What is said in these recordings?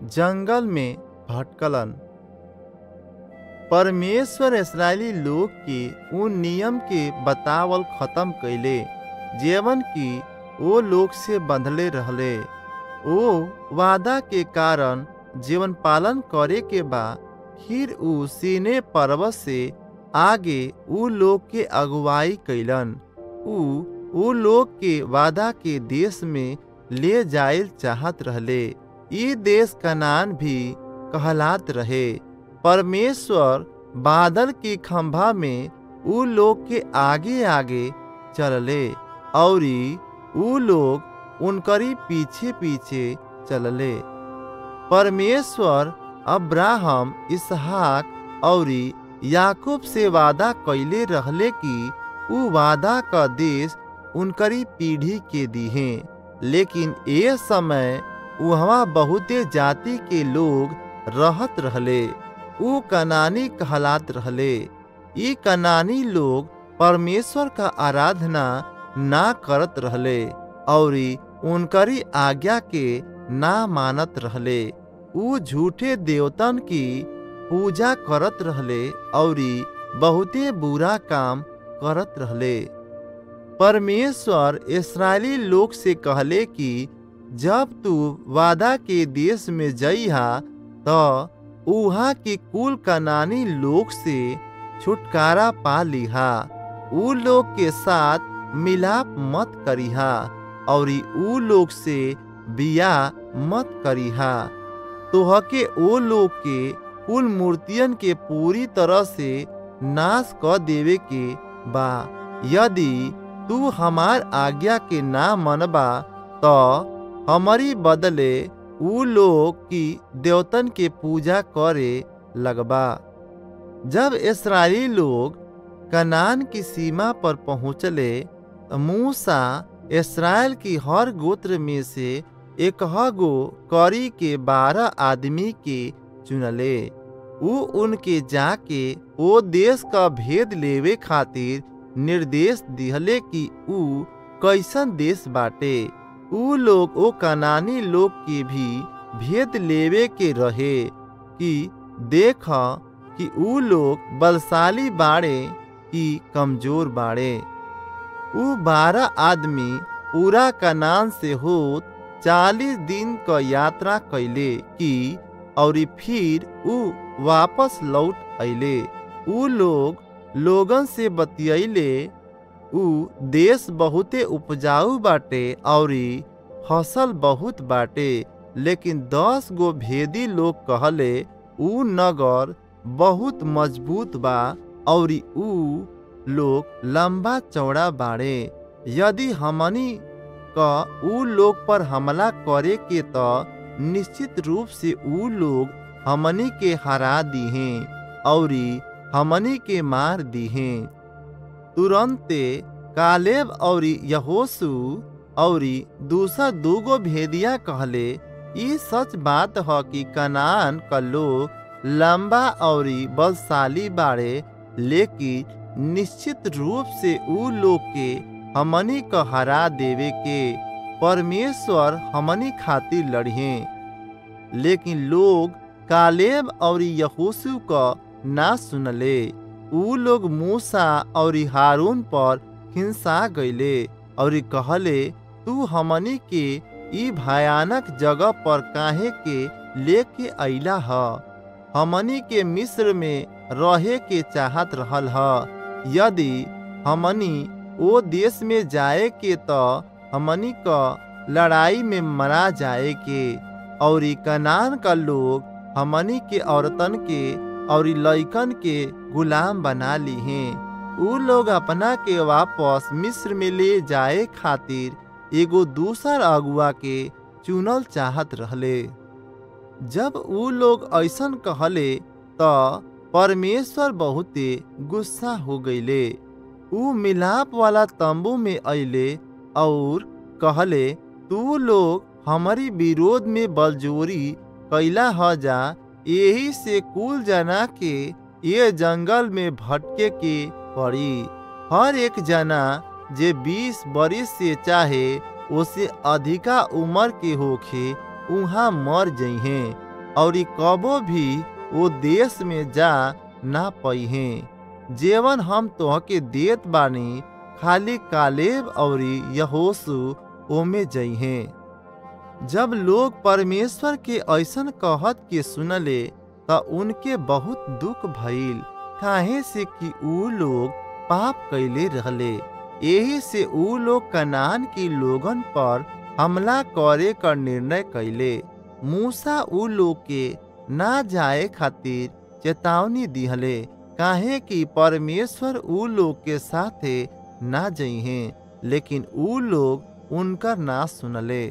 जंगल में भटकलन परमेश्वर इसराइली लोग के उन नियम के बतावल खत्म कैले जेवन की ओ लोग से बंधले रहले ओ वादा के कारण जीवन पालन करे के बा फिर उ सीने पर्वत से आगे उ लोग के अगुवाई कैलन उ उ लोग के वादा के देश में ले जायल चाहत रहले ई देश कनान भी कहलात रहे परमेश्वर बादल की खंभा में उ लोग के आगे आगे चलले और उ लोग उनकरी पीछे पीछे चलले परमेश्वर अब्राहम इसहाक और याकूब से वादा कैले रहले कि उ वादा का देश उनकरी पीढ़ी के दीहे लेकिन ए समय वहाँ बहुते जाति के लोग रहत रहले उ कनानी कहलात रहले ई कनानी लोग परमेश्वर का आराधना ना करत रहले और उनकरी आज्ञा के ना मानत रहले उ झूठे देवतन की पूजा करत रहले और बहुते बुरा काम करत रहले परमेश्वर इसराइली लोग से कहले कि जब तू वादा के देश में जइहा तो उहा के कुल कनानी लोग से छुटकारा पा लिहा उ लोग के साथ मिलाप मत करिहा और उ लोग से बिया मत करिहा तोह के ओ लोग के कुल मूर्तियन के पूरी तरह से नाश कर देवे के बा यदि तू हमार आज्ञा के ना मनबा तो हमारी बदले उ लोग की देवतन के पूजा करे लगबा जब इसराइली लोग कनान की सीमा पर पहुँचले मूसा इसराइल की हर गोत्र में से एक गो करी के बारह आदमी के चुनले उ उनके जाके ओ देश का भेद लेवे खातिर निर्देश दिहले कि उ कैसन देश बाटे उ लोग ओ कनानी लोग के भी भेद लेवे के रहे कि देख कि उ लोग बलशाली बाड़े कि कमजोर बाड़े उ बारह आदमी पूरा कनान से होत चालीस दिन का यात्रा कैले कि और फिर उ वापस लौट अले उ लोग लोगन से बतियले उ देश बहुते उपजाऊ बाटे और फसल बहुत बाटे लेकिन दस गो भेदी लोग कहले उ नगर बहुत मजबूत बा और उ लोग लंबा चौड़ा बाड़े यदि हमनी का उ लोग पर हमला करे के तो निश्चित रूप से उ लोग हमनी के हरा दीहे और हमनी के मार दीहे तुरंते कालेब और यहोसु और दूसरा दूगो भेदिया कहले ई सच बात ह कि कनान का लोग लंबा और बलशाली बाड़े लेकिन निश्चित रूप से उ लोग के हमनी का हरा देवे के परमेश्वर हमनी खातिर लड़िए लेकिन लोग कालेब और यहोसु का ना सुनले उ लोग मूसा और हारून पर हिंसा गईले और कहले तू हमनी के ई भयानक जगह पर काहे के लेके अइला ह हमनी के मिस्र में रहे के चाहत रहल ह यदि हमनी ओ देश में जाए के तो हमनी का लड़ाई में मरा जाए के और कनान का लोग हमनी के औरतन के और लइकन के गुलाम बना ली हैं उ लोग अपना के वापस मिस्र में ले जाए खातिर एगो दूसर अगुआ के चुनल चाहत रहले जब उ लोग ऐसन कहले तो परमेश्वर बहुते गुस्सा हो गईले उ मिलाप वाला तंबू में अइले और कहले तू लोग हमारी विरोध में बलजोरी कैला ह जा यही से कुल जना के ये जंगल में भटके के पड़ी हर एक जना जे बीस बरिस से चाहे उसे अधिका उम्र के होखे उहाँ मर जइहे और कबो भी वो देश में जा ना पइहे जेवन हम तोहके देत बानी खाली कालेब और यहोसु ओमे जइहे जब लोग परमेश्वर के ऐसन कहत के सुनले त उनके बहुत दुख भइल काहे से कि ऊ लोग पाप कैले रहले यही से ऊ लोग कनान की लोगन पर हमला करे का निर्णय कैले मूसा ऊ लोग के ना जाए खातिर चेतावनी दिहले काहे कि परमेश्वर ऊ लोग के साथे ना जइहे लेकिन ऊ लोग उनकर ना सुनले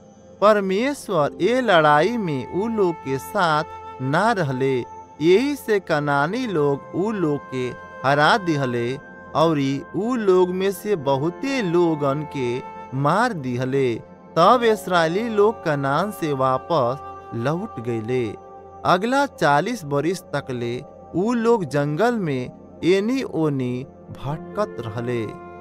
परमेश्वर ए लड़ाई में ऊ लोग के साथ ना रहले यही से कनानी लोग ऊ लोग के हरा दिहले और ऊ लोग में से बहुते लोगन के मार दिहले तब इसराइली लोग कनान से वापस लौट गईले अगला चालीस बरिस तकले ऊ लोग जंगल में एनी ओनी भटकत रहले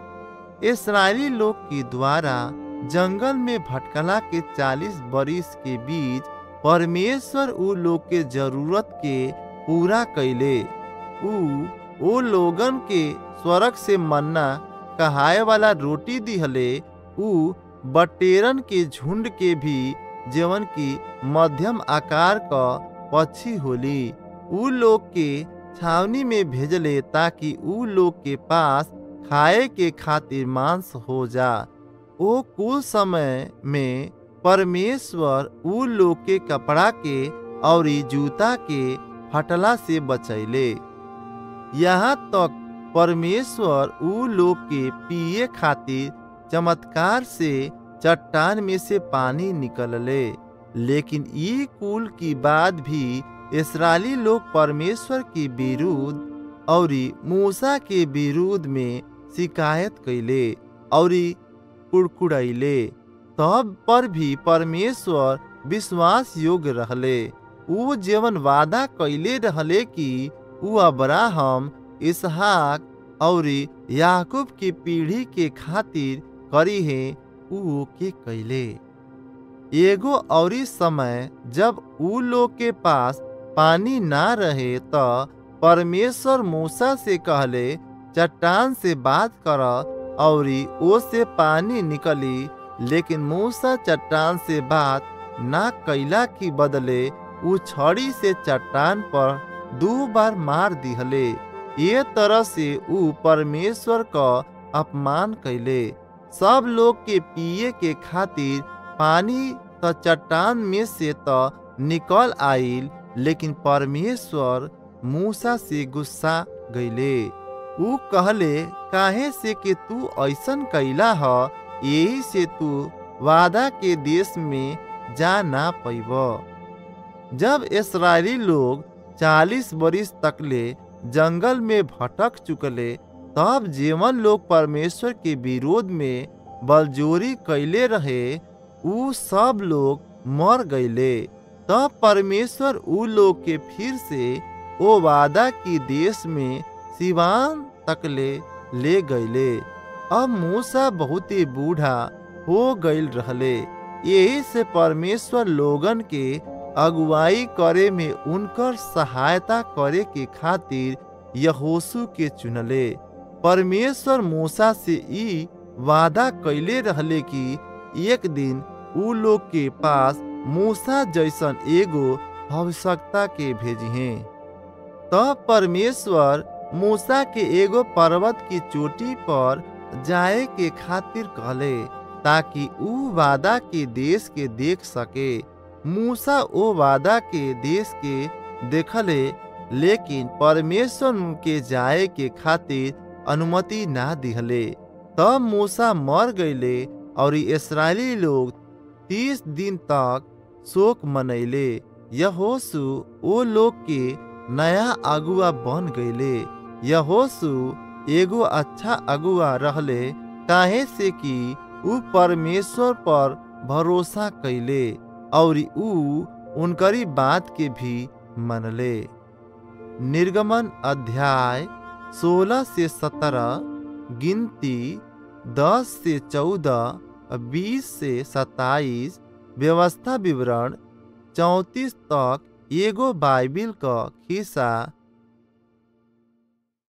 इसराइली लोग के द्वारा जंगल में भटकला के चालीस बरिस के बीच परमेश्वर ऊ लोग के जरूरत के पूरा कैले ऊ ओ लोगन के स्वर्ग से मन्ना कहाए वाला रोटी दिहले ऊ बटेरन के झुंड के भी जेवन की मध्यम आकार का पक्षी होली ऊ लोग के छावनी में भेजले ताकि ऊ लोग के पास खाए के खातिर मांस हो जा ओ कुल समय में परमेश्वर ऊ लोग के कपड़ा के और जूता के फटला से बचैले यहाँ तक परमेश्वर ऊ लोग के पिए खातिर चमत्कार से चट्टान में से पानी निकलले लेकिन ये कुल की बात भी इसराइली लोग परमेश्वर के विरुद्ध और मूसा के विरुद्ध में शिकायत कैले और कुड़कुड़ैले तब पर भी परमेश्वर विश्वास योग्य रहले ऊ जीवन वादा कैले रहले कि ऊ अब्राहम इसहाक और याकूब की पीढ़ी के खातिर करी है ऊ के कैले एगो और समय जब ऊ लोग के पास पानी ना रहे तो परमेश्वर मूसा से कहले चट्टान से बात कर और ओ से पानी निकली लेकिन मूसा चट्टान से बात ना कैला की बदले ऊ छड़ी से चट्टान पर दो बार मार दिहले ये तरह से ऊ परमेश्वर का अपमान कैले सब लोग के पिए के खातिर पानी तो चट्टान में से तो निकल आइल लेकिन परमेश्वर मूसा से गुस्सा गईले ऊ कहले काहे से कि तू ऐसन कैला ह यही से तू वादा के देश में जा ना पैब जब इसराइली लोग चालीस बरिस तकले जंगल में भटक चुकले तब जीवन लोग परमेश्वर के विरोध में बलजोरी कैले रहे ऊ सब लोग मर गईले तब परमेश्वर ऊ लोग के फिर से ओ वादा की देश में सिवान तकले ले गईले अब मूसा बहुत ही बूढ़ा हो गईल रहले यही से परमेश्वर लोगन के अगुवाई करे में उनकर सहायता करे के खातिर यहोसू के चुनले परमेश्वर मूसा से ई वादा कैले रहले कि एक दिन ऊ लोग के पास मूसा जैसन एगो आवश्यकता के भेजिहे तब परमेश्वर मूसा के एगो पर्वत की चोटी पर जाए के खातिर कहले ताकि ऊ वादा के देश के देख सके मूसा ओ वादा के देश के देखले लेकिन परमेश्वर के जाए के खातिर अनुमति ना दिहले तब मूसा मर गईले और इसराइली लोग तीस दिन तक शोक मनैले यहोसु ओ लोग के नया अगुआ बन गईले यहोसु एगो अच्छा अगुआ रहले काहे से कि ऊ परमेश्वर पर भरोसा कैले और ऊ उनकरी बात के भी मनले निर्गमन अध्याय सोलह से सत्रह गिनती दस से चौदह बीस से सत्ताईस व्यवस्था विवरण चौंतीस तक एगो बाइबिल क खिस्सा